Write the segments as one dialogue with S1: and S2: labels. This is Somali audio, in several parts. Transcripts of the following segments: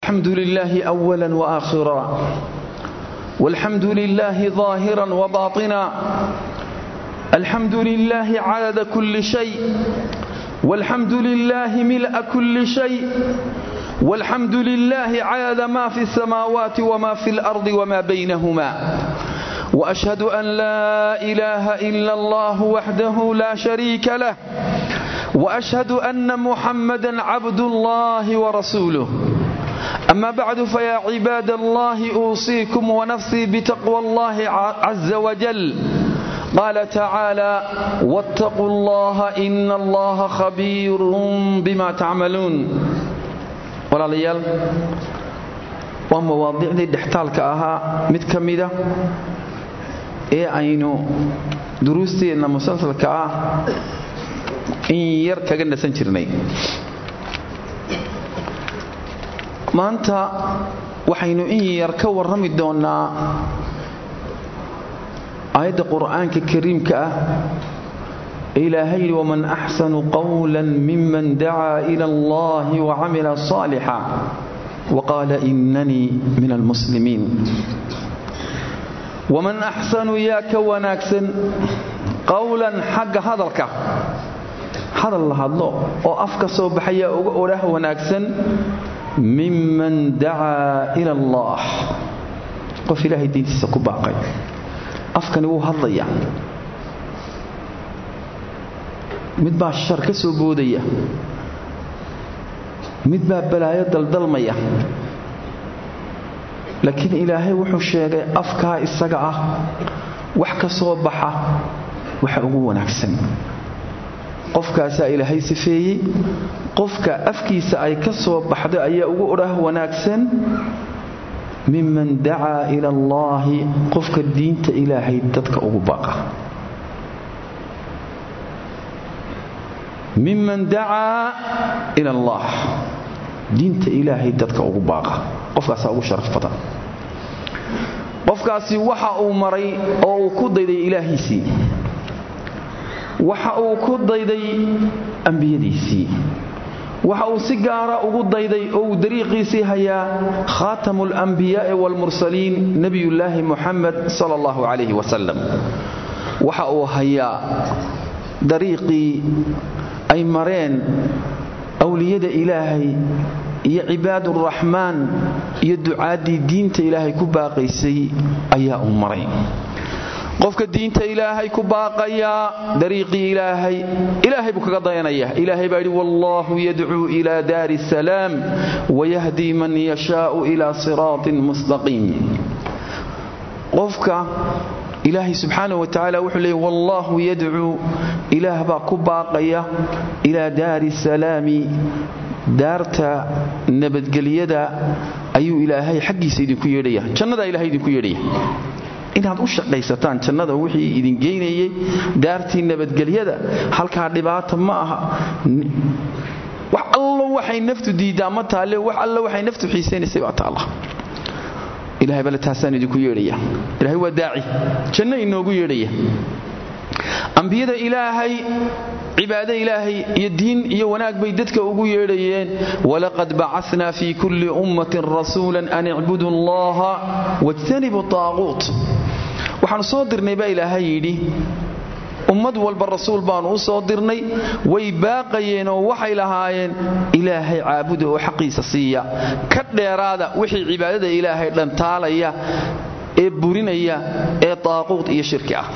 S1: الحمد لله أولا وآخرا والحمد لله ظاهرا وباطنا الحمد لله عدد كل شيء والحمد لله ملء كل شيء والحمد لله عدد ما في السماوات وما في الأرض وما بينهما وأشهد أن لا إله إلا الله وحده لا شريك له وأشهد أن محمدا عبد الله ورسوله أما بعد فيا عباد الله أوصيكم ونفسي بتقوى الله عز وجل قال تعالى واتقوا الله إن الله خبير بما تعملون walaalayaal waa mawaadiicdii dhextaalka ahaa mid ka mida ee aynu duruusteenna musalsalka ah in yar kaga nasan jirnay maanta waxaynu in yar ka warrami doonnaa aayadda qur'aanka kariimka ah ilaahay yidhi waman axsanu qawla miman dacaa ila allahi wacamila saalixa waqaala inanii min almuslimiin waman axsanu yaa ka wanaagsan qowlan xagga hadalka hadal la hadlo oo af ka soo baxayaa uga odhah wanaagsan miman dacaa ila allah qof ilaahay diintiisa ku baaqay afkani wuu hadlaya mid baa shar ka soo boodaya mid baa balaayo daldalmaya laakiin ilaahay wuxuu sheegay afkaa isaga ah wax ka soo baxa waxa ugu wanaagsan qofkaasaa ilaahay sifeeyey qofka afkiisa ay ka soo baxday ayaa ugu odhah wanaagsan miman dacaa ila allaahi qofka diinta ilaahay dadka ugu baqa miman dacaa ila allah diinta ilaahay dadka ugu baaqa qofkaasaa ugu sharaf badan qofkaasi waxa uu maray oo uu ku dayday ilaahiisii waxa uu ku dayday ambiyadiisii waxa uu si gaara ugu dayday oo uu dariiqiisii hayaa khaatamu alambiyaai waalmursaliin nebiyullaahi muxamed sala allahu calayhi wasalam waxa uu hayaa dariiqii ay mareen awliyada ilaahay iyo cibaaduraxmaan iyo ducaaddii diinta ilaahay ku baaqaysay ayaa uu maray qofka diinta ilaahay ku baaqayaa dariiqii ilaahay ilaahay buu kaga dayanaya ilaahay baa yidhi wallaahu yadcuu ilaa daari salaam wayahdii man yashaau ilaa siraatin mustaqiim qofka ilaahay subxaana wa tacaala wuxuu leeyay wallaahu yadcuu ilaah baa ku baaqaya ilaa daari salaami daarta nabadgelyada ayuu ilaahay xaggiisa idinku yeedhaya jannadaa ilahay idinku yeedhaya inaad u shaqaysataan jannada wixii idin geynayay daartii nabadgelyada halkaa dhibaata ma aha wax allo waxay naftu diiddaa ma taalle wax allo waxay naftu xiisaynaysay baa taalla ilahay bale taasaan idinku yeedhaya ilahay waa daaci janno inoogu yeedhaya ambiyada ilaahay cibaado ilaahay iyo diin iyo wanaag bay dadka ugu yeedhayeen walaqad bacasnaa fii kulli ummatin rasuulan an icbudu allaha wajtanibu taaquut waxaanu soo dirnay baa ilaahay yidhi ummad walba rasuul baanu u soo dirnay way baaqayeen oo waxay lahaayeen ilaahay caabuda oo xaqiisa siiya ka dheeraada wixii cibaadada ilaahay dhantaalaya ee burinaya ee taaquud iyo shirki ah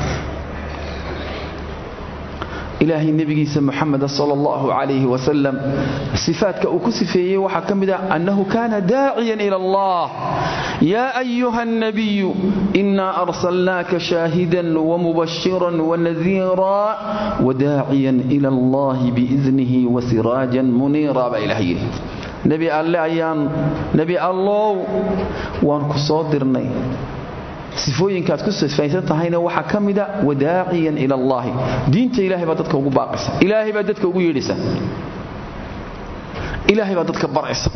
S1: ilaahay nebigiisa muxameda sal allahu calayhi wasalam sifaadka uu ku sifeeyey waxaa ka mid ah annahu kaana daaciyan ila allah yaa ayuha nabiyu inaa arsalnaaka shaahidan wamubashiran wanadiira wadaaciyan ila allahi biidnihi wasiraajan muniira baa ilaah yidhi nebi alle ayaan nebi allow waan ku soo dirnay sifooyinkaad ku sifaysan tahayna waxaa ka mida wadaaciyan ila allaahi diinta ilahay baa dadka ugu baaqaysa ilaahay baa dadka ugu yeedhaysa ilaahay baa dadka baraysa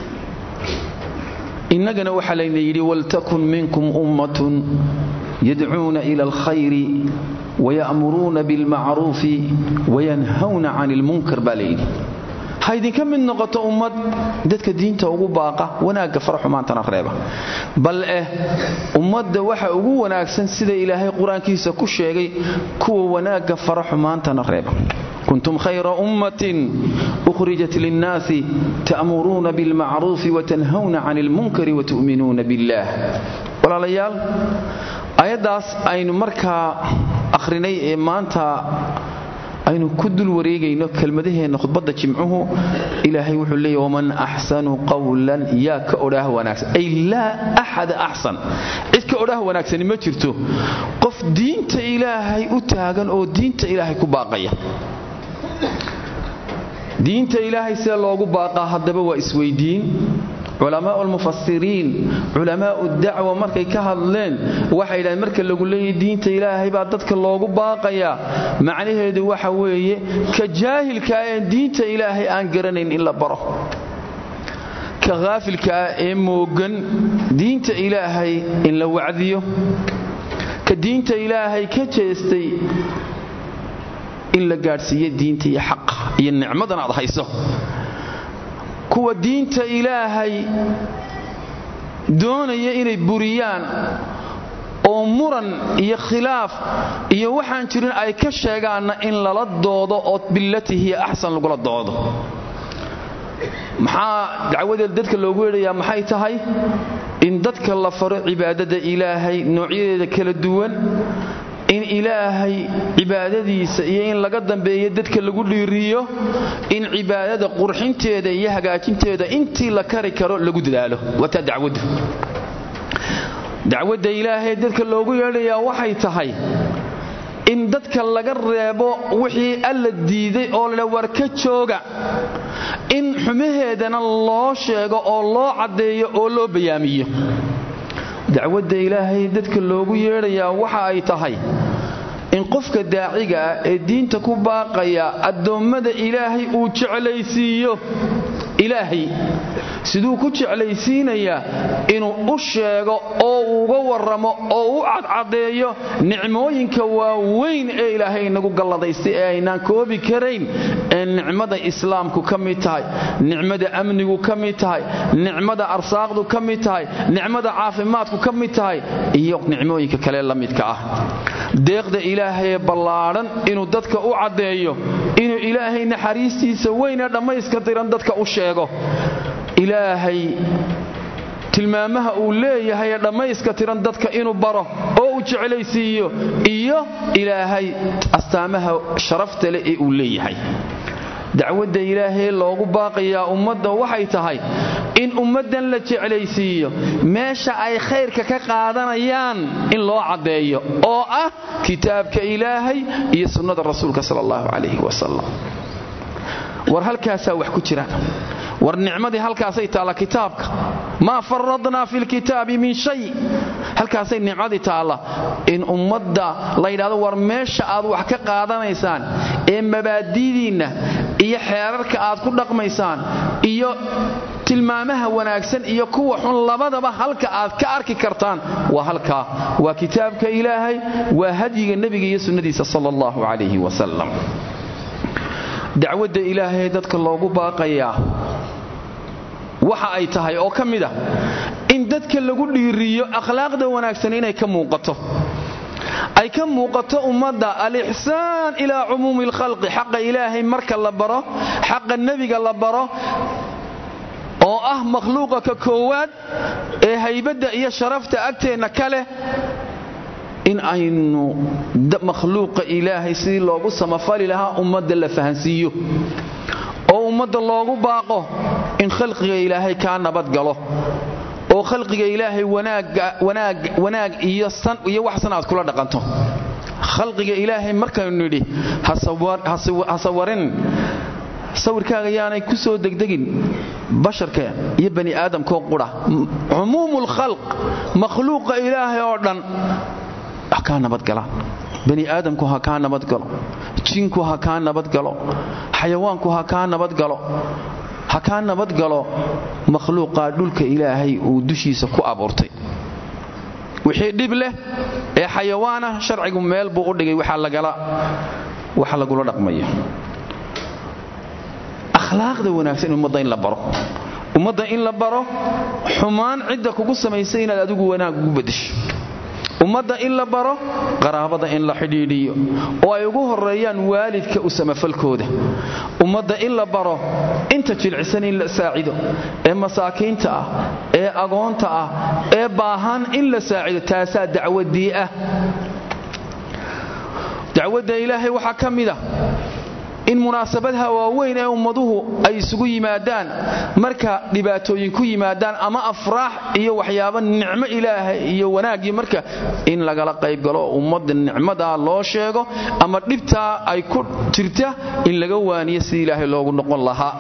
S1: innagana waxaa layna yidhi waltakun minkum ummatun yadcuuna ila alkhayri waya'muruuna bilmacruufi wayanhawna can ilmunkar baa layidhi ha idinka mid noqoto ummad dadka diinta ugu baaqa wanaagga fara xumaantana reeba bal eh ummadda waxa ugu wanaagsan sida ilaahay qur-aankiisa ku sheegay kuwa wanaagga fara xumaantana reeba kuntum khayra ummatin ukhrijat linnaasi ta'muruuna bilmacruufi watanhawna cani ilmunkari watu'minuuna billaah walaalayaal ayaddaas aynu markaa akhrinay ee maanta aynu ku dul wareegayno kelmadaheenna khudbadda jimcuhu ilaahay wuxuu leeya waman axsanu qawlan yaa ka odhaah wanaagsan ay laa axada axsan cid ka odhaah wanaagsani ma jirto qof diinta ilaahay u taagan oo diinta ilaahay ku baaqaya diinta ilaahay see loogu baaqaa haddaba waa isweydiin culamaau almufasiriin culamaau dacwa markay ka hadleen waxay yidhahdeen marka lagu leeyahy diinta ilaahay baa dadka loogu baaqayaa macnaheedu waxa weeye ka jaahilkaa ee diinta ilaahay aan garanayn in la baro ka haafilkaa ee moogan diinta ilaahay in la wacdiyo ka diinta ilaahay ka jeestay in la gaadhsiiyo diinta iyo xaqa iyo nicmadan aad hayso kuwa diinta ilaahay doonaya inay buriyaan oo muran iyo khilaaf iyo waxaan jirin ay ka sheegaanna in lala doodo oo billati hiya axsan lagula doodo maxaa dacwadeeda dadka loogu yeedhayaa maxay tahay in dadka la faro cibaadada ilaahay noocyadeeda kala duwan in ilaahay cibaadadiisa iyo in laga dambeeyo dadka lagu dhiiriyo in cibaadada qurxinteeda iyo hagaajinteeda intii la kari karo lagu dadaalo waataa dacwaddu dacwadda ilaahay dadka loogu yeedhayaa waxay tahay in dadka laga reebo wixii alla diiday oo ladha war ka jooga in xumaheedana loo sheego oo loo caddeeyo oo loo bayaamiyo dacwadda ilaahay dadka loogu yeedhayaa waxa ay tahay in qofka daaciga ah ee diinta ku baaqaya addoommada ilaahay uu jeclaysiiyo ilaahay siduu ku jeclaysiinayaa inuu u sheego oo uga warramo oo u cadcadeeyo nicmooyinka waaweyn ee ilaahay inagu galladaystay ee aynaan koobi karayn ee nicmada islaamku ka mid tahay nicmada amnigu ka mid tahay nicmada arsaaqdu ka mid tahay nicmada caafimaadku ka mid tahay iyo nicmooyinka kale la midka ah deeqda ilaahayee ballaadhan inuu dadka u caddeeyo inuu ilaahay naxariistiisa weynee dhammayska diran dadka u sheego ilaahay tilmaamaha uu leeyahay ee dhammayska tiran dadka inuu baro oo uu jeclaysiiyo iyo ilaahay astaamaha sharafta leh ee uu leeyahay dacwadda ilaahee loogu baaqayaa ummadda waxay tahay in ummaddan la jeclaysiiyo meesha ay khayrka ka qaadanayaan in loo caddeeyo oo ah kitaabka ilaahay iyo sunnada rasuulka sala allahu calayhi wasalam war halkaasaa wax ku jiraan war nicmadii halkaasay taalla kitaabka maa faradnaa fi lkitaabi min shay halkaasay nicmadii taalla in ummadda la yidhahdo war meesha aad wax ka qaadanaysaan ee mabaadidiinna iyo xeerarka aad ku dhaqmaysaan iyo tilmaamaha wanaagsan iyo kuwa xun labadaba halka aad ka arki kartaan waa halkaa waa kitaabka ilaahay waa hadyiga nebiga iyo sunnadiisa sala allahu calayhi wasalam dacwadda ilaahay dadka loogu baaqayaa waxa ay tahay oo ka mid ah in dadka lagu dhiiriyo akhlaaqda wanaagsan inay ka muuqato ay ka muuqato ummadda alixsaan ilaa cumuumi alkhalqi xaqa ilaahay marka la baro xaqa nebiga la baro oo ah makhluuqa ka koowaad ee haybadda iyo sharafta agteenna ka leh in aynu makhluuqa ilaahay sidii loogu samafali lahaa ummadda la fahansiiyo oo ummadda loogu baaqo in khalqiga ilaahay kaa nabadgalo oo khalqiga ilaahay wanaag iyo waxsan aad kula dhaqanto khalqiga ilaahay markaynu nidhi ha sawarin sawirkaaga yaanay ku soo degdegin basharka iyo bani aadamkoo qudha cumuumul khalq makhluuqa ilaahay oo dhan ha kaa nabadgalaan bani aadamku ha kaa nabadgalo jinku ha kaa nabadgalo xayawaanku ha kaa nabadgalo ha kaa nabadgalo makhluuqaa dhulka ilaahay uu dushiisa ku abuurtay wixii dhib leh ee xayawaana sharcigu meel buu u dhigay waxa lagula dhaqmayo akhlaaqda wanaagsan ummadda in la baro ummadda in la baro xumaan cidda kugu samaysay inaad adigu wanaag ugu bedesho ummadda in la baro qaraabada in la xidhiidhiyo oo ay ugu horeeyaan waalidka u samafalkooda ummadda in la baro inta jilcisan in la saacido ee masaakiinta ah ee agoonta ah ee baahan in la saacido taasaa dacwadii ah dacwadda ilaahay waxaa ka mid a in munaasabadaha waaweyn ee ummaduhu ay isugu yimaadaan marka dhibaatooyin ku yimaadaan ama afraax iyo waxyaaba nicmo ilaahay iyo wanaaggii marka in lagala qaybgalo ummadda nicmadaa loo sheego ama dhibtaa ay ku jirta in laga waaniyo sidii ilaahay loogu noqon lahaa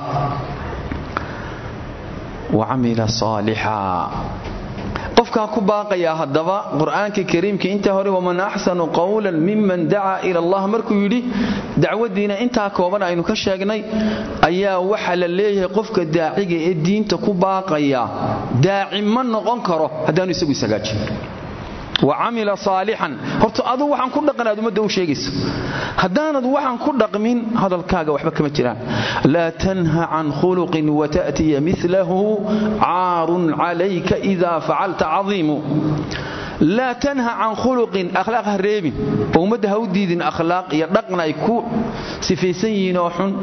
S1: wacamila saalixa qofkaa ku baaqayaa haddaba qur'aanka kariimka intaa hore waman axsanu qawlan miman dacaa ila allah markuu yidhi dacwadiina intaa kooban aynu ka sheegnay ayaa waxa la leeyahay qofka daaciga ee diinta ku baaqaya daaci ma noqon karo haddaanu isagu ishagaajin wa camila saalixan horta adu waxaan ku dhaqan aad ummadda u sheegayso haddaanad waxaan ku dhaqmin hadalkaaga waxba kama jiraan laa tanha can khuluqin wata'tiya milahu caarun calayka idaa facalta cadiimu laa tanha can khuluqin akhlaaq ha reebin oo ummadda ha u diidin akhlaaq iyo dhaqan ay ku sifaysan yihiin oo xun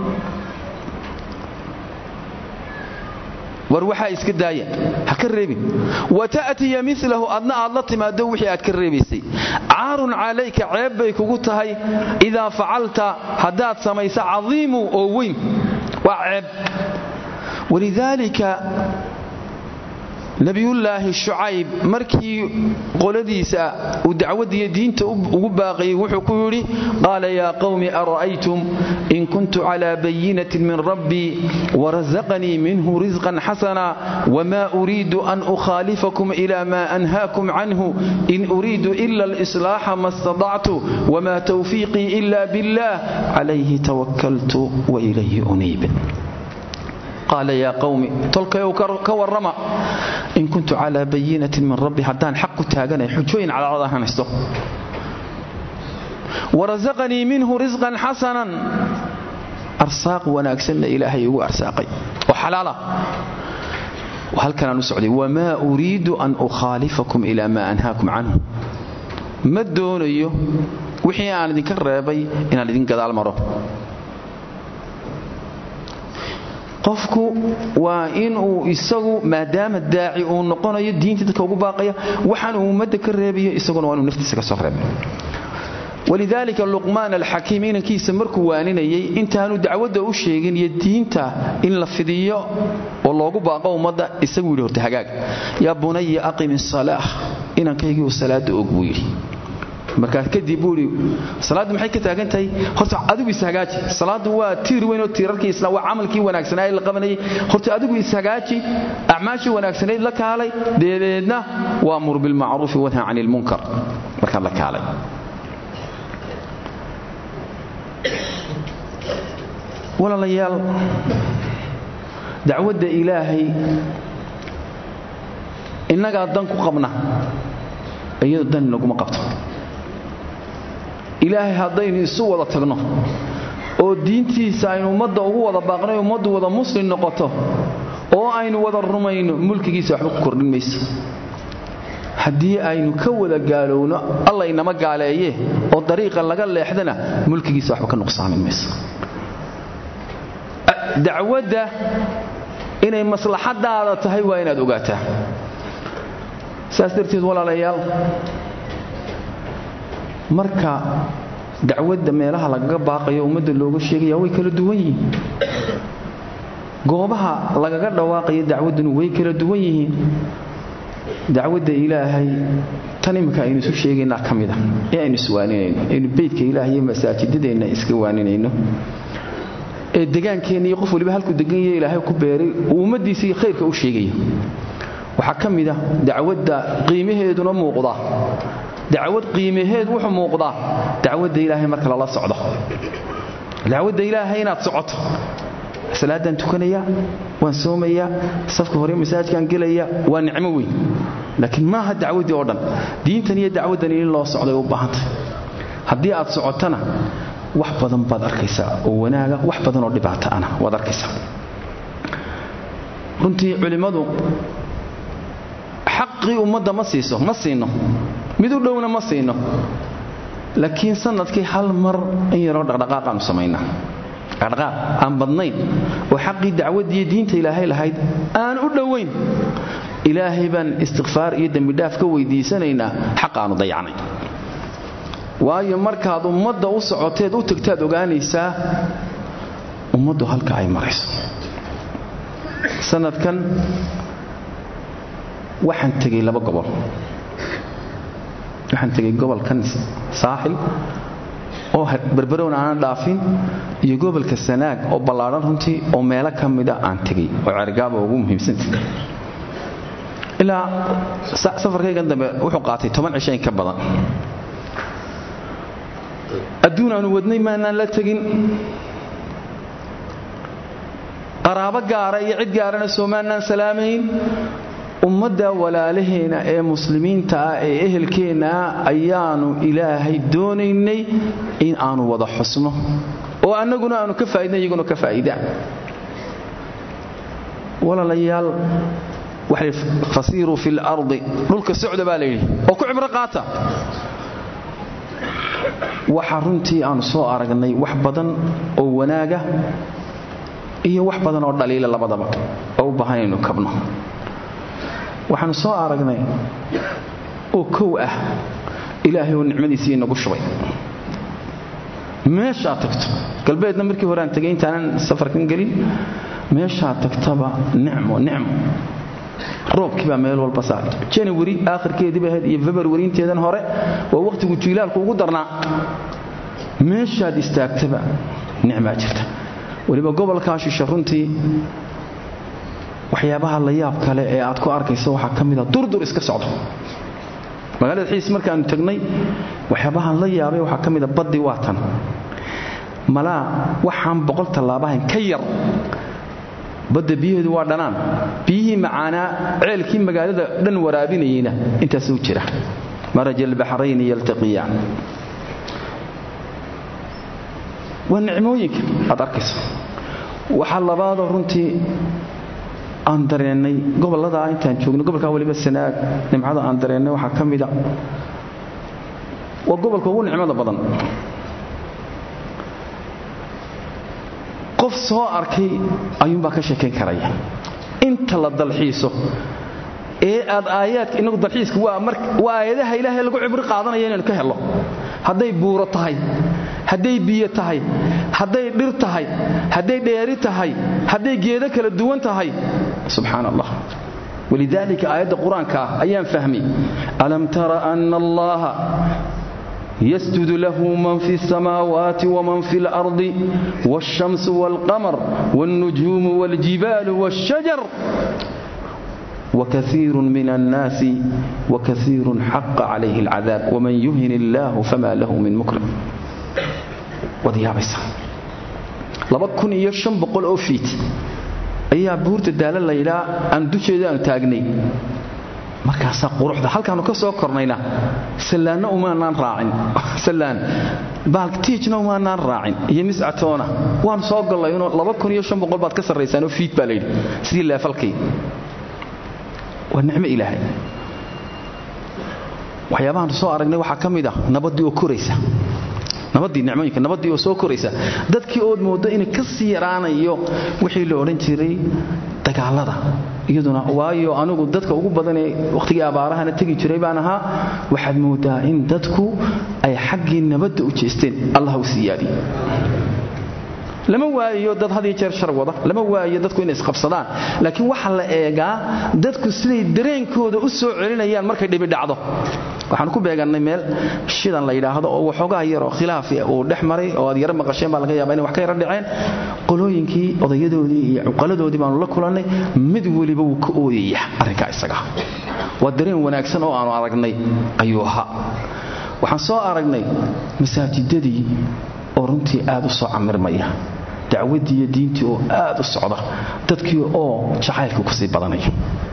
S1: war waxaa iska daaya ha ka reebin wata'tiya milahu adna aad la timaado wixii aad ka reebaysay caarun calayka ceeb bay kugu tahay idaa facalta haddaad samaysa cadiimu oo weyn waa ceeb walidaalika nabiyullaahi shucayb markii qoladiisa uu dacwadiiyo diinta ugu baaqayay wuxuu ku yidhi qaala yaa qawmi ara'aytum in kuntu calaa bayinatin min rabbii warazaqanii minhu risqan xasana wma uriidu an ukhaalifakum ila ma anhaakum canhu in uriidu ila alislaaxa ma stadactu wma tawfiiqii ila billah calayhi tawakaltu wailayhi uniib qaala yaa qawmi tolkayow ka warrama in kuntu calaa bayinatin min rabbi haddaan xaq ku taaganay xujooyin cadcad ahaan haysto warasaqanii minhu risqan xasanan arsaaq wanaagsanna ilaahay igu arsaaqay oo xalaala halkanaan u socday wamaa uriidu an ukhaalifakum ilaa maa anhaakum canhu ma doonayo wixii aan idinka reebay inaan idin gadaal maro qofku waa inuu isagu maadaama daaci uu noqonayo diinta dadka ugu baaqaya waxaan uu ummadda ka reebayo isaguna waa inuu naftiisa ka soo reebay walidaalika luqmaan alxakiim inankiisa markuu waaninayay intaanu dacwadda u sheegin iyo diinta in la fidiyo oo loogu baaqo ummadda isagu yidhi horta hagaag yaa bunaya aqim isalaah inankaygiiu salaada og buu yidhi markaas kadib buu idhi salaaddu maxay ka taagan tahay horta adigu ishagaaji salaaddu waa tiir weyn oo tiirarkii isla waa camalkii wanaagsanaa ee la qabanayay horta adigu ishagaaji acmaashii wanaagsanayd la kaalay deedeedna waa mur bilmacruufi wanha cani ilmunkar markaad la kaalay walaalayaal dacwadda ilaahay innagaa dan ku qabna iyadu dan inaguma qabto ilaahay haddaynu isu wada tagno oo diintiisa aynu ummadda ugu wada baaqnay ummaddu wada muslim noqoto oo aynu wada rumayno mulkigiisa waxba ku kordhin mayso haddii aynu ka wada gaalowno alla inama gaaleeye oo dariiqa laga leexdana mulkigiisa waxba ka nuqsaamin mayso dacwadda inay maslaxadaada tahay waa inaad ogaataa saas darteed walaalayaal marka dacwadda meelaha lagaga baaqayo ummadda looga sheegaya way kala duwan yihiin goobaha lagaga dhawaaqayo dacwadduna way kala duwan yihiin dacwadda ilaahay tan imika aynu isu sheegaynaa ka mid a ee aynu iswaaninayno aynu beydka ilaahay iyo masaajidadeenna iska waaninayno ee degaankeenna iyo qof waliba halkuu degan yahe ilaahay ku beeray uu ummaddiisii khayrka u sheegayo waxaa ka mid a dacwadda qiimaheeduna muuqda dacwad qiimaheed wuxuu muuqdaa dacwadda ilaahay marka lala socdo dacwadda ilaahay inaad socoto salaadaan tukanaya waan soomayaa safka hore masaajkaan gelaya waa nicmo weyn laakiin maaha dacwaddii oo dhan diintan iyo dacwaddan in loo socday u baahantay haddii aad socotana wax badan baad arkaysaa oo wanaaga wax badan oo dhibaato ana waad arkaysaa runtii culimmadu xaqii ummadda ma siiso ma siino mid u dhowna ma siino laakiin sanadkii hal mar in yaroo dhaqdhaqaaqaanu samaynaa dhaqdhaqaaq aan badnayn oo xaqii dacwadiiyo diinta ilaahay lahayd aan u dhowayn ilaahay baan istikfaar iyo dembidhaaf ka weydiisanaynaa xaq aanu dayacnay waayo markaad ummadda u socoteed u tagtaad ogaanaysaa ummaddu halka ay marayso sanadkan waxaan tegay laba gobol waxaan tegay gobolkan saaxil oo berberowna aanan dhaafin iyo gobolka sanaag oo ballaadhan runtii oo meelo ka mida aan tegay oo cergaaba ugu muhiimsanta ilaa safarkaygan dambe wuxuu qaatay toban cisho in ka badan adduun aanu wadnay maanaan la tegin qaraabo gaara iyo cid gaarana soomaanaan salaamayn ummadda walaalaheena ee muslimiinta ah ee ehelkeenna ah ayaanu ilaahay doonaynay in aanu wada xusno oo annaguna aanu ka faa'idna iyaguna ka faa'idaan walaalayaal waxay fasiiruu fi lardi dhulka socda baa layidhi oo ku cibro qaata waxa runtii aanu soo aragnay wax badan oo wanaaga iyo wax badan oo dhaliila labadaba oo u baahan inaynu kabno waxaanu soo aragnay oo kow ah ilaahay oo nicmadiisii inagu shubay meeshaad tagto galbeedna markii hore aan tegay intaanan safarkan gelin meeshaad tagtaba nicmo nicmo roobkii baa meel walba saaray janawari aakhirkeediiba ahayd iyo februari inteedan hore waa wakhtigu jiilaalku ugu darnaa meeshaad istaagtaba nicmaa jirta weliba gobolkaa shisha runtii waxyaabaha la yaab kale ee aad ku arkayso waxaa ka mida durdur iska socdo magaalada xiis markaanu tagnay waxyaabahaan la yaabay waxaa ka mida baddi waa tan malaa waxaan boqol tallaabahayn ka yar badda biyaheedu waa dhanaan biyihii macaanaa ceelkii magaalada dhan waraabinayeyna intaasuu jira maraj albaxrayni yaltaqiyaan waa nicmooyinka aad arkayso waxaa labaadoo runtii aan dareennay gobolladaa intaan joogno gobolkaa waliba sanaag nimcada aan dareennay waxaa ka mida waa gobolka ugu nicmada badan qof soo arkay ayuunbaa ka sheekayn karaya inta la dalxiiso ee aad aayaadka inagu dalxiiska waa aayadaha ilaahay lagu cibri qaadanaya inaynu ka hello hadday buuro tahay hadday biyo tahay hadday dhir tahay hadday dheeri tahay hadday geedo kala duwan tahay subxaan allah walidaalika aayadda qur-aanka ah ayaan fahmay alam tara ana allaha يسجد له من في السماوات ومن في الأرض والشمس والقمر والنجوم والجبال والشجر وكثير من الناس وكثير حق عليه العذاب ومن يهن الله فما له من مكرم وديابيسا laba kun iyo shan boqol oo fiit ayaa buurta daala laydhaa aan dusheeda aanu taagnay markaasaa quruxda halkaanu ka soo kornayna sallaanna umaanaan raacin sallaan baaltiijna umaanaan raacin iyo miscatoona waan soo gallayno laba kun iyo shan boqol baad ka sarraysaanoo fiit baa layidhi sidii leefalkii waa nicmo ilaahay waxyaabahaanu soo aragnay waxaa ka mid ah nabaddii oo koraysa nabadii nicmooyinka nabadii oo soo koraysa dadkii ood mooddo inay ka sii yaraanayo wixii la odhan jiray dagaalada iyaduna waayo anigu dadka ugu badanee wakhtigii abaarahana tegi jiray baan ahaa waxaad moodaa in dadku ay xaggii nabadda u jeesteen allah u siyaadiye lama waayo dad had iyo jeer shar wada lama waayo dadku inay isqabsadaan laakiin waxaa la eegaa dadku siday dareenkooda u soo celinayaan markay dhibi dhacdo waxaan ku beegannay meel shidan la yidhaahdo oo waxoogaa yaroo khilaaf uu dhex maray oo aad yaro maqasheen baa laga yaaba inay wax ka yaro dhaceen qolooyinkii odayadoodii iyo cuqaladoodii baanu la kulannay mid weliba wuu ka ooyaya arrinkaa isaga waa dareen wanaagsan oo aanu aragnay ayuu ahaa waxaan soo aragnay masaajidadii oo runtii aad u soo camirmaya dacwaddii iyo diintii oo aad u socda dadkii oo jacaylka kusii badanaya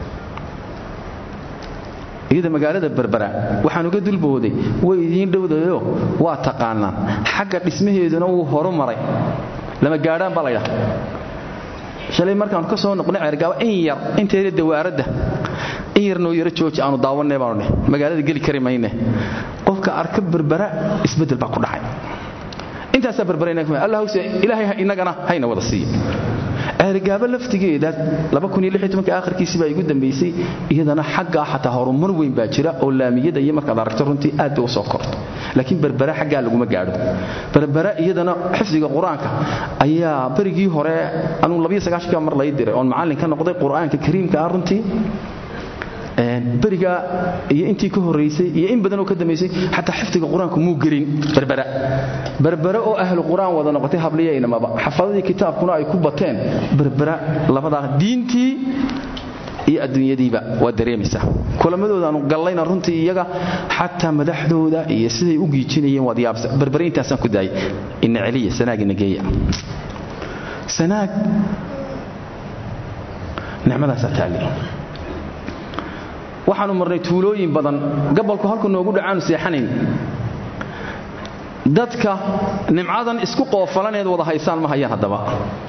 S1: iyada magaalada berbera waxaan uga dulbooday way idiin dhowdayo waa taqaanaan xagga dhismaheeduna wuu horu maray lama gaadhaan baa laydhaha shalay markaanu ka soo noqnay ceergaabo in yar inteeda dawaaradda in yar noo yaro jooji aanu daawanay baanu dheh magaalada geli kari mayne qofka arka berbera isbeddel baa ku dhacay intaasaa berbera allah hogse ilaahay inagana hayna wada siiyo ceergaabo laftigeeda akhirkiisii baa igu dambaysay iyadana xaggaa xataa horumar weyn baa jira oo laamiyada iyo markaad aragto runtii aad bay u soo korto laakiin berbera xaggaa laguma gaadho berbera iyadana xifdiga qur-aanka ayaa berigii hore anuu mar lay diray oon macallin ka noqday qur-aanka kariimka ah runtii beriga iyo intii ka horaysay iyo in badan oo ka dambaysay xataa xifdiga qur-aanku muu gelin berbera berbera oo ahlu qur-aan wada noqotay habliyaynamaba xafadadii kitaabkuna ay ku bateen berbera labadaa diintii iyo adduunyadiiba waa dareemaysaa kulamadoodaanu gallayna runtii iyaga xataa madaxdooda iyo siday u giijinayeen waad yaabsa berbere intaasaan ku daayay ina celiya sanaag ina geeya sanaag nicmadaasaa taalli waxaanu marnay tuulooyin badan gabolku halku noogu dhacaanu seexanayn dadka nimcadan isku qoofalaneed wada haysaan ma hayaan haddaba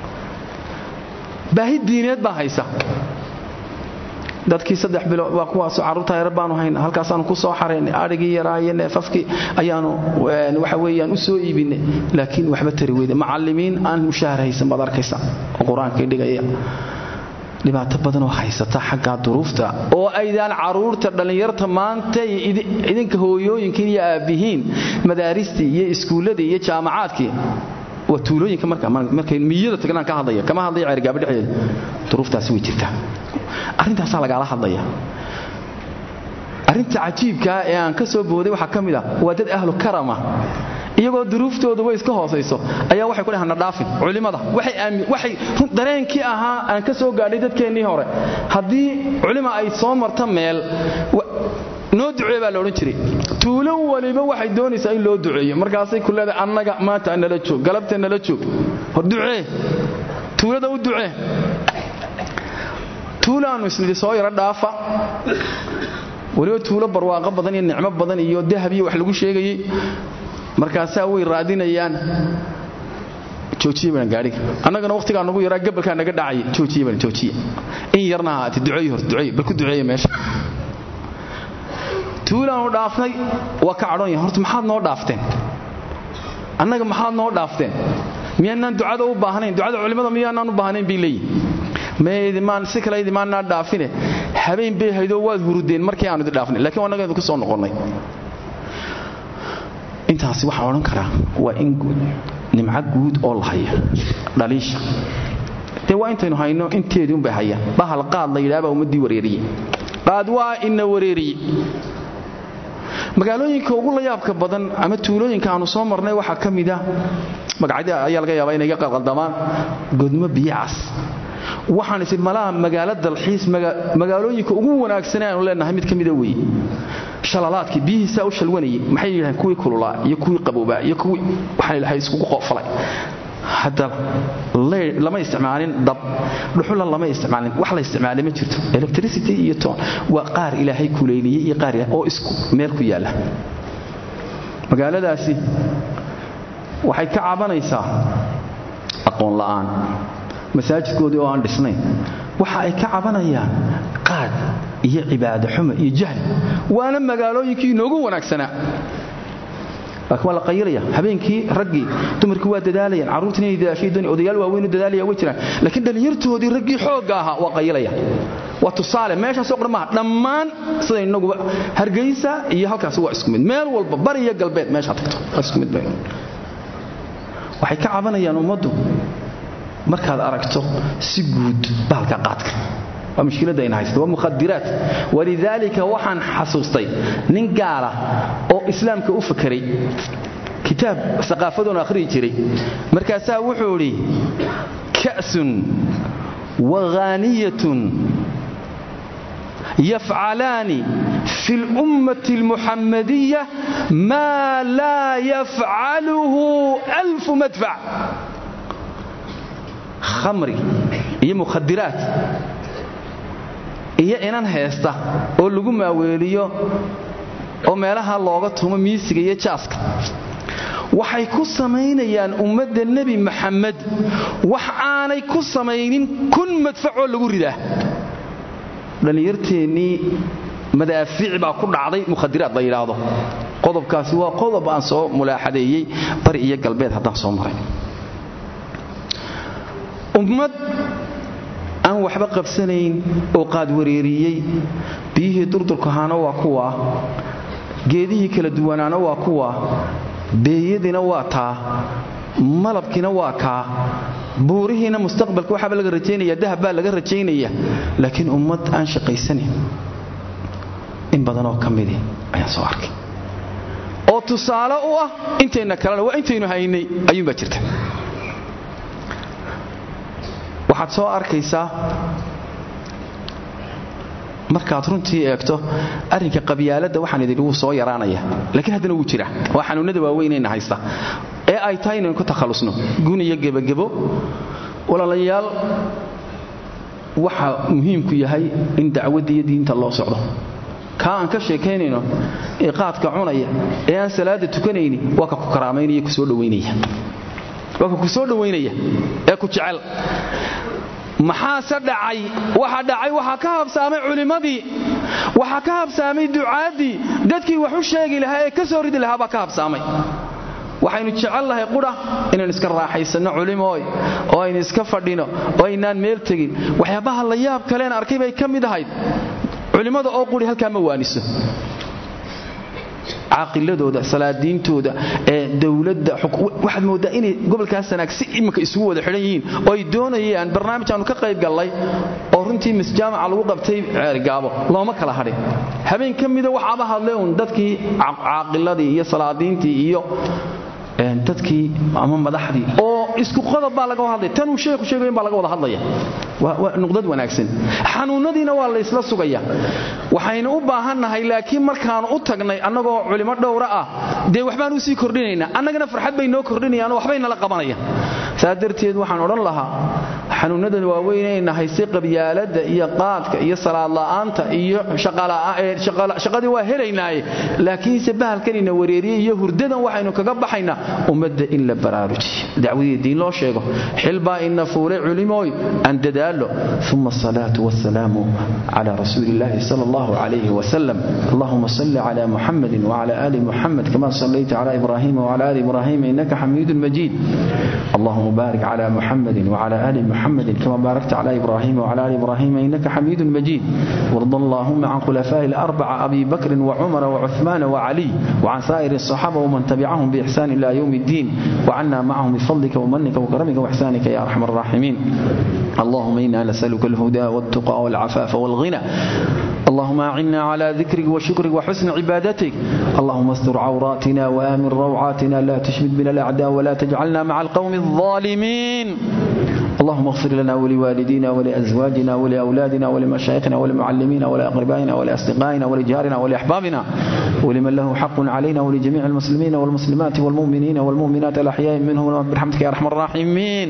S1: baahi diineed baa haysa dadkii saddex bilood waa kuwaasoo carruurta yar baanu hayna halkaasaanu ku soo xaraynay adhigii yaraaye neefafkii ayaanu waxa weeyaan u soo iibinay laakiin waxba tari weyde macallimiin aan mushaahar haysan baad arkaysa oo qur-aankii dhigaya dhibaato badanoo haysata xaggaa duruufta oo aydaan caruurta dhallinyarta maanta idinka hooyooyinkiin iyo aabbihiin madaaristii iyo iskuulladii iyo jaamacaadkii waa tuulooyinka markay miyada tagnaan ka hadlaya kama hadlaya ceergaabo dhexdeeda duruuftaasi way jirtaa arrintaasaa lagaala hadlaya arrinta cajiibkaa ee aan ka soo booday waxaa ka mid ah waa dad ahlu karama iyagoo duruuftoodu way iska hoosayso ayaa waxay ku dhahana dhaafin culimmada waxay dareenkii ahaa aan ka soo gaadhay dadkeennii hore haddii culima ay soo marta meel noo ducee baa la odhan jiray tuulo waliba waxay doonaysaa in loo duceeyo markaasay ku leedahay annaga maanta nala joog galabta nala joog hor ducee tuulada u ducee tuulaannu isnidhi soo yaro dhaafa weliba tuulo barwaaqo badan iyo nicmo badan iyo dahab iyo wax lagu sheegayey markaasaa way raadinayaan joojiye baan gaadhiga annagana wakhtigaa nagu yaraa gabalkaa naga dhacaya joojiye baan joojiye in yarna ahaate duceeyo hor duceeyo bal ku duceeya meesha tuulaanu dhaafnay waa ka cadhoon yahay horta maxaad noo dhaafteen annaga maxaad noo dhaafteen miyaanaan ducada u baahnayn ducada culimmada miyaanaan u baahnayn bay leeyihin si kale idimaanaa dhaafine habeen bay haydoo waad hurudeen markii aanu idi dhaafnay lakiin annaga idinku soo noqonnay intaasi waxaan odhan karaa waa in nimco guud oo la haya dhaliisha dee waa intaynu hayno inteedii unbay hayaan bahal qaad la yidhaha baa ummaddii wareeriye qaad waa ina wareeriye magaalooyinka ugu layaabka badan ama tuulooyinka aanu soo marnay waxaa ka mida magacyada ayaa laga yaabaa inay ga qalqaldamaan godmo biyacas waxaan isi malaha magaalo dalxiis magaalooyinka ugu wanaagsan aanu leenahay mid ka mida weeye shalalaadkii biyihiisaa u shalwanayay maxay yidhahdeen kuwii kululaa iyo kuwii qaboobaa iyo kuwii waxaan ilahay iskugu qoofalay hadda lama isticmaalin dab dhuxula lama isticmaalin wax la isticmaalay ma jirto electricity iyo ton waa qaar ilaahay kuleyliyey iyo qaar oo isku meel ku yaalla magaaladaasi waxay ka cabanaysaa aqoon la'aan masaajidkoodii oo aan dhisnayn waxa ay ka cabanayaan qaad iyo cibaado xumo iyo jahli waana magaalooyinkii inoogu wanaagsanaa laakiin waa la qayilaya habeenkii raggii dumarkii waa dadaalayaan carruurtiin inay dadaashay doonay odayaal waaweynu dadaalaya way jiraan laakiin dhallinyartoodii raggii xoogga ahaa waa qayilaya waa tusaale meeshaasoo dhan maaha dhammaan sida inaguba hargeysa iyo halkaasi waa isku mid meel walba bari iyo galbeed meeshaa tagto waa isku mid waxay ka cabanayaan ummaddu markaad aragto si guud bahalka qaadka waa mushkiladda ayna haysta waa mukhadiraat walidaalika waxaan xasuustay nin gaala oo islaamka u fakeray kitaab saqaafadoon akhriyi jiray markaasaa wuxuu idhi ka'sun waghaaniyatun yafcalaani fi اlummati اlmuxamadiya maa laa yafcaluhu alfu madfac khamri iyo mukhadiraat iyo inan heesta oo lagu maaweeliyo oo meelaha looga tumo miisiga iyo jaaska waxay ku samaynayaan ummadda nebi maxamed wax aanay ku samaynin kun madfacoo lagu ridaa dhallinyarteennii madaafiic baa ku dhacday mukhadiraad la yidhaahdo qodobkaasi waa qodob aan soo mulaaxadeeyey bari iyo galbeed haddaan soo maray ummad aan waxba qabsanayn oo qaadwareeriyey biyihii durdurkahaana waa kuwa geedihii kala duwanaana waa kuwa beeyadiina waa taa malabkiina waa kaa buurihiina mustaqbalka waxaaba laga rajaynaya dahab baa laga rajaynaya laakiin ummad aan shaqaysanayn in badanoo ka midi ayaan soo arkay oo tusaale u ah intayna kalena waa intaynu haynay ayuunbaa jirta waxaad soo arkaysaa markaad runtii eegto arrinka qabyaaladda waxaan idin wuu soo yaraanaya laakiin haddana wuu jira waa xanuunnada waaweynayna haysta ee ay tahay inaynu ku takhallusno gun iyo gebagebo walaalayaal waxa muhiimku yahay in dacwadda iyo diinta loo socdo kaa aan ka sheekaynayno ee qaadka cunaya ee aan salaada tukanayni waa ka ku karaamaynaya kusoo dhowaynaya waa ka ku soo dhowaynaya ee ku jecel maxaase dhacay waxa dhacay waxaa ka habsaamay culimmadii waxaa ka habsaamay ducaaddii dadkii wax u sheegi lahaa ee ka soo ridi lahaa baa ka habsaamay waxaynu jecel lahay qudha inaynu iska raaxaysanno culimooy oo aynu iska fadhino oo aynaan meel tegin waxyaabaha la yaab kaleen arkay bay ka mid ahayd culimmada oo quri halkaa ma waaniso caaqiladooda salaadiintooda ee dowladda waxaad mooddaa inay gobolkaas sanaag si iminka isugu wada xidhan yihiin oo ay doonayaan barnaamij aanu ka qayb gallay oo runtii misjaamaca lagu qabtay ceergaabo looma kala hadhin habeen ka mida waxaaba hadlay uun dadkii caaqiladii iyo salaadiintii iyo dadkii ama madaxdii oo isku qodob baa laga hadlaya tanuu sheekhu sheegayo baa laga wada hadlaya waa nuqdad wanaagsan xanuunadiina waa la isla sugaya waxaynu u baahannahay laakiin markaanu u tagnay annagoo culimo dhowra ah dee waxbaan u sii kordhinaynaa annagana farxad bay noo kordhinayaanoo waxbay nala qabanayaan saa darteed waxaan odhan lahaa xanuunadan waaweynayna hayse qabyaaladda iyo qaadka iyo salaadla'aanta iyo shaqadii waa helaynaaye laakiinse bahalkanina wareeriye iyo hurdadan waxaynu kaga baxaynaa ummadda in la baraarujiyo dacwadii diin loo sheego xilbaa ina fuulay culimooy aan dadaalo uma asalaatu wasalaamu cala rasuuli illahi sala allahu calayhi wasalam allahuma salli cala muxamadi wcala ali muxamed kama sallayta cala ibrahima wcala ali ibrahima inaka xamiidun majiid allahuma baarik cala muxamadi wcala ali muxamedi kama baarakta cala ibrahima wcala ali ibrahima inaka xamiidun majiid warda allahuma can khulafaa'i alarbaca abi bakrin wcumara wcuثmaana wcaliy wcan saa'ir الصaxaaba wman tabicahum bixsan ila ywm اddin wcana macahum bifadlika wmanika wkaramika wixsanika ya arxam الراحمين اللهم إنا نسألك الهدى والتقى والعفاف والغنى اللهم أعنا على ذكرك وشكرك وحسن عبادتك اللهم استر عوراتنا وآمن روعاتنا لا تشمت بنا الأعداء ولا تجعلنا مع القوم الظالمين اللهم اغفر لنا ولوالدينا ولأزواجنا ولأولادنا ولمشايخنا ولمعلمينا ولأقربائنا ولأصدقائنا ولجارنا ولأحبابنا ولمن له حق علينا ولجميع المسلمين والمسلمات والمؤمنين والمؤمنات الأحياء منهم برحمتك يا أرحم الراحمين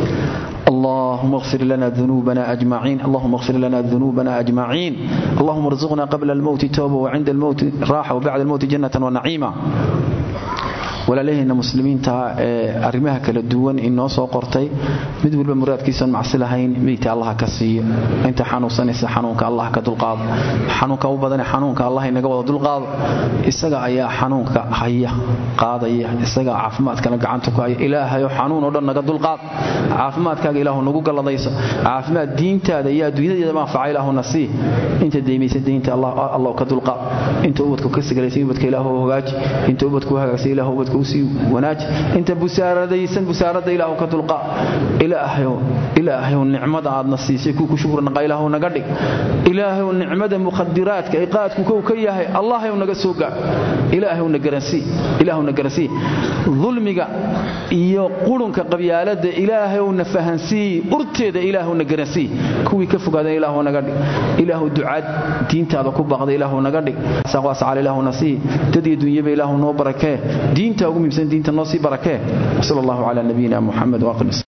S1: اللهم اغفر لنا ذنوبنا أجمعين اللهم اغفر لنا ذنوبنا أجمعين اللهم ارزقنا قبل الموت توبة وعند الموت راحة وبعد الموت جنة ونعيمة walaalaheenna muslimiinta ee arrimaha kala duwan inoo soo qortay mid walba muraadkiisan macsi lahayn meydta allah ka siiyo inta xanuunsanaysa xanuunka allah ka dulqaado xanuunka u badane xanuunka allah inaga wada dulqaado isaga ayaa xanuunka haya qaadaya isagaa caafimaadkana gacanta ku haya ilaahayo xanuun oo dhan naga dulqaad caafimaadkaaga ilaahu nagu galladayso caafimaad diintaada iyo adduunyadeeda manfaca ilaahuna sii inta deymaysa deynta allah ka dulqaad inta ubadku ka sigalaysay ubadka ilaahu hogaaji inta ubadku hagaagsay ilaahu ubadka usii wanaaji inta busaaradaysan busaaradda ilaahu ka dulqaa ilaahayow ilaahayow nicmada aadna siisay kuu ku shukri naqa ilaahu naga dhig ilaahayow nicmada mukhadiraadka ee qaadku kow ka yahay allahayow naga soo gaar ilaahayow na garansii ilaahu na garansii dulmiga iyo qurunka qabyaaladda ilaahayow na fahansii urteeda ilaahu na garansii kuwii ka fogaadan ilaahu naga dhig ilaahu ducaad diintaada ku baaqda ilaahu naga dhig saaqwaascal ilaahu na sii dad iyo dunyaba ilaahu noo barakee diinta ugu muhiimsan diinta noo sii barakee sal allahu cala nabiyina muxamed waaqil